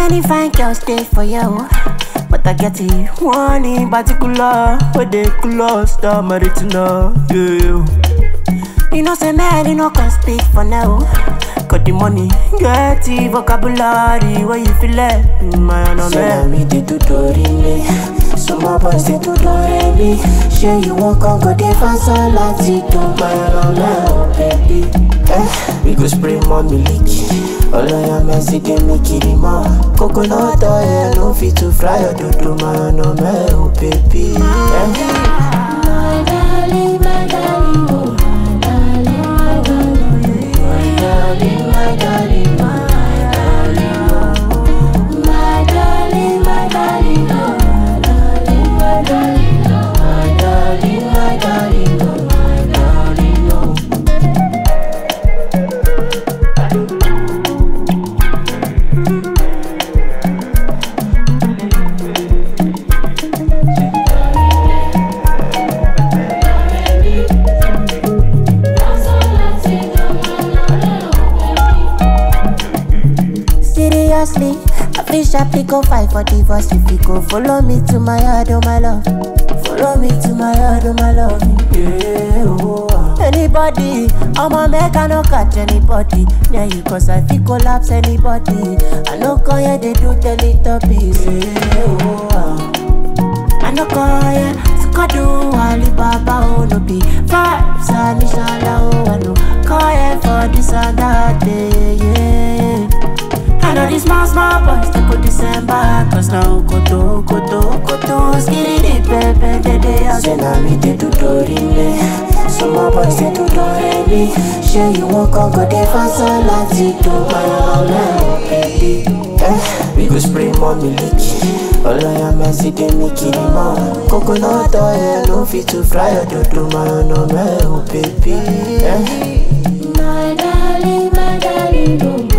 many fine girls stay for you. But I get it, one in particular, where they close the maritina, yeah. You know, say man, you know, can speak for now. Got the money, get the vocabulary, where you feel it, my no Say man. na me dey do dori me Some of boys dey do dore me Shey you wan come go dey fast láti dùn gbàyànà mẹ́ o baby eh, We go spray more miliki Ọlọ́yà mẹ́sì dé mi kiri mọ́ Coconut oil no fit to fry your dodo mayana mẹ́ o baby eh. Seriously, I feel sharply go fight for divorce if you go follow me to my yard, oh my love. Follow me to my yard, oh my love. Yeah, oh, ah. Anybody, I'ma make I no catch anybody. Yeah, you cause I feel collapse anybody. I no call yeah, they do teletubbies. Yeah, oh, ah. I no call yeah, Skadu, Alibaba, oh no be vibes, and inshallah, oh I no call yeah for this and that day, yeah. I know these small, small boys, they go December Cause now koto, koto, koto Skitty dip, pepe, de de Say na me dey do dori me Some of boys dey do dore me Shey you wan come go dey fast láti dùn gbàyànà mẹ́ o baby eh, We go spray more miliki Ọlọ́yà mẹ́sì dé mi kiri mọ́ Coconut oil no fit to fry your dodo mayana mẹ́ o baby eh. My darling, my darling, oh